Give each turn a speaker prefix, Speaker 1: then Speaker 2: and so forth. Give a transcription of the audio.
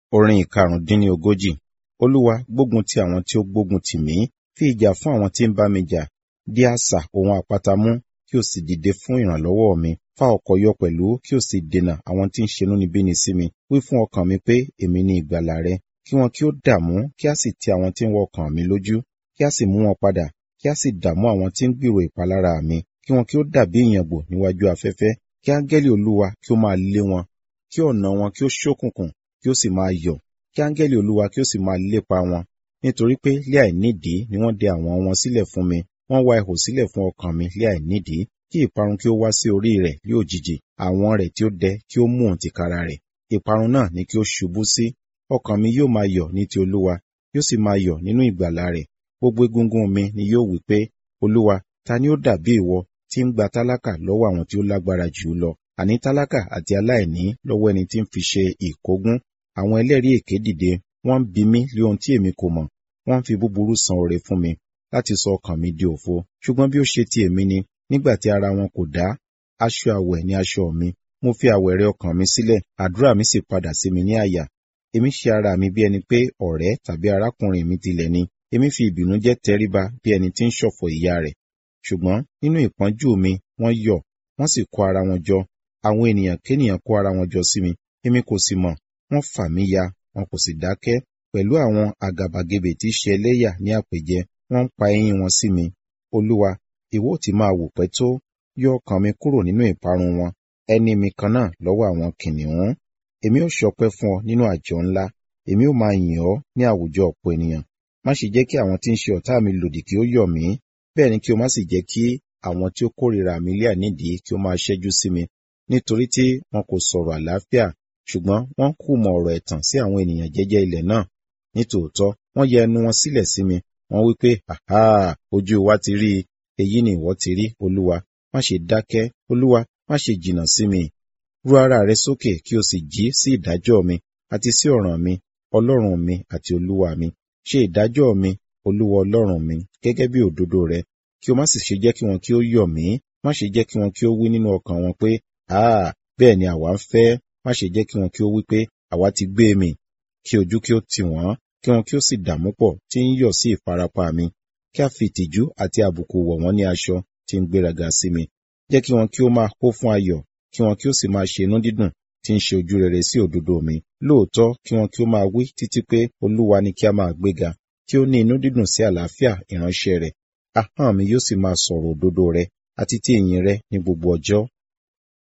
Speaker 1: Orin ìkarùndínlógójì. Olúwa gbógun ti àwọn tí ó gbógun tì mí, fi ìjà fún àwọn tí ń bá mi jà. Dí asà ohun àpáta mú, kí o sì dìde fún ìrànlọ́wọ́ mi. Fá ọkọ̀ yọ pẹ̀lú, kí o sì dènà àwọn tí ń ṣe inúnibíni sí mi. Wí fún ọkàn mi pé, èmi ni ìgbàlà rẹ. Kí wọn kí ó dààmú, kí a sì tì àwọn tí ń wá ọkàn mi lójú. Kí a sì mú wọn padà, kí a sì dààmú àwọn tí ń gbèrò ìpalára mi. Kí wọn kí ó dàbí ìyàngbò níwájú afẹ́fẹ́. Kí áńgẹ́lì Olúwa kí ó máa lé wọn. Kí ọ̀nà wọn kí ó ṣókùnkùn, kí ó sì máa yọ̀. Kí áńgẹ́lì Olúwa kí ó sì máa lépa wọn. Nítorí pé lé àìnídìí ni wọ́n dẹ àwọn wọn sílẹ̀ fún mi. Wọ́n wá ihò sílẹ̀ fún ọkàn mi lé àìnídìí. Kí ìparun kí ó wá sí orí rẹ̀ ní òjijì. Àwọn rẹ̀ tí ó dẹ kí ó mú òun tìkára rẹ̀. Ìparun náà ni kí ó ṣubú sí. Ọkàn mi yóò máa yọ̀ ní ti Olúwa, yóò sì máa yọ̀ nínú ìgbàlà rẹ̀. Gbogbo egungun mi ni yóò wí pé, Olúwa, ta ni ó dàbí ìwọ tí ń gba tálákà lọ́wọ́ àwọn tí ó lágbára jù ú lọ? Àní tálákà àti aláìní lọ́wọ́ ẹni tí ń fi ṣe ìkógun. Àwọn ẹlẹ́rìí èké dìde, wọ́n ń bi mí lé ohun tí èmi kò mọ̀. Wọ́n ń fi búburú san oore fún mi, láti sọ ọkàn mi di òfo. Ṣùgbọ́n bí ó ṣe ti èmi ni, nígbà tí ara wọn kò dá, aṣọ àwẹ̀ ni aṣọ mi. Mo fi àwẹ̀rẹ̀ ọkàn mi sílẹ̀, àdúrà mi sì padà sí mi ní àyà. Èmi ṣe ara mi bí ẹni pé ọ̀rẹ́ tàbí arákùnrin mi tilẹ̀ ni. Èmi fi ìbìnújẹ́ tẹríba bí ẹni tí ń ṣọ̀fọ̀ ìyá rẹ̀. Ṣùgbọ́n nínú ìpọ́njú mi, wọ́n yọ̀, wọ́n sì kó ara wọn jọ. Àwọn ènìyàn kénìyàn kó ara wọn jọ sí mi, èmi kò sì mọ̀. Wọ́n fà mí ya, wọn kò sì dákẹ́. Pẹ̀lú àwọn àgàbàgebè tí ṣe ẹlẹ́yà ní àpèjẹ, wọ́n ń pa eyín wọn sí mi. Olúwa, ìwọ ó ti máa wò pẹ́ tó, yọ ọkàn mi kúrò nínú ìparun wọn, ẹni mi kan náà lọ́wọ́ àwọn kìnìún. Èmi ó ṣọpẹ́ fún ọ nínú àjọ ńlá, èmi ó máa yìn ọ́ ní àwùjọ ọ̀pọ̀ ènìyàn. Má ṣe jẹ́ kí àwọn tí ń ṣe ọ̀tá mi lòdì kí ó yọ̀ mí, bẹ́ẹ̀ ni kí o má sì jẹ́ kí àwọn tí ó kórìíra mi lé ànídìí kí ó máa ṣẹ́jú sí mi, nítorí tí wọn kò sọ̀rọ̀ àlàáfíà, ṣùgbọ́n wọ́n kùmọ̀ ọ̀rọ̀ ẹ̀tàn sí àwọn ènìyàn jẹ́jẹ́ ilẹ̀ náà. Nítòótọ́, wọ́n yẹ ẹnu wọn sílẹ̀ sí mi, wọ́n wí pé, àhá, ojú wa ti rí i, èyí ni ìwọ ti rí, Olúwa. Má ṣe dákẹ́, Olúwa, má ṣe jìnnà sí mi. Ru ara rẹ sókè kí o sì jí sí ìdájọ́ mi àti sí ọ̀ràn mi, Ọlọ́run mi àti Olúwa mi. Ṣe ìdájọ́ mi, Olúwa Ọlọ́run mi, gẹ́gẹ́ bí òdodo rẹ, kí o má sì ṣe jẹ́ kí wọn kí ó yọ̀ mí, má ṣe jẹ́ kí wọn kí ó wí nínú ọkàn wọn pé, àá, bẹ́ẹ̀ ni àwa ń fẹ́, má ṣe jẹ́ kí wọn kí ó wí pé, àwa ti gbé mì, kí ojú kí ó tì wọ́n, kí wọn kí ó sì dààmú pọ̀ tí ń yọ̀ sí ìfarapa mi, kí a fi ìtìjú àti àbùkù wọ̀ wọ́n ní aṣọ tí ń gbéraga sí mi. Jẹ́ kí wọn kí ó máa hó fún ayọ̀, kí wọn kí ó sì máa ṣe inú dídùn tí ń ṣe ojú rere sí òdodo mi. Lóòótọ́ kí wọn kí ó máa wí títí pé Olúwa ni kí a máa gbéga, kí ó ní inú dídùn sí àlàáfíà ìránṣẹ́ rẹ̀. Ahọ́n mi yóò sì máa sọ̀rọ̀ òdodo rẹ àti ti ìyìn rẹ ní gbogbo ọjọ́.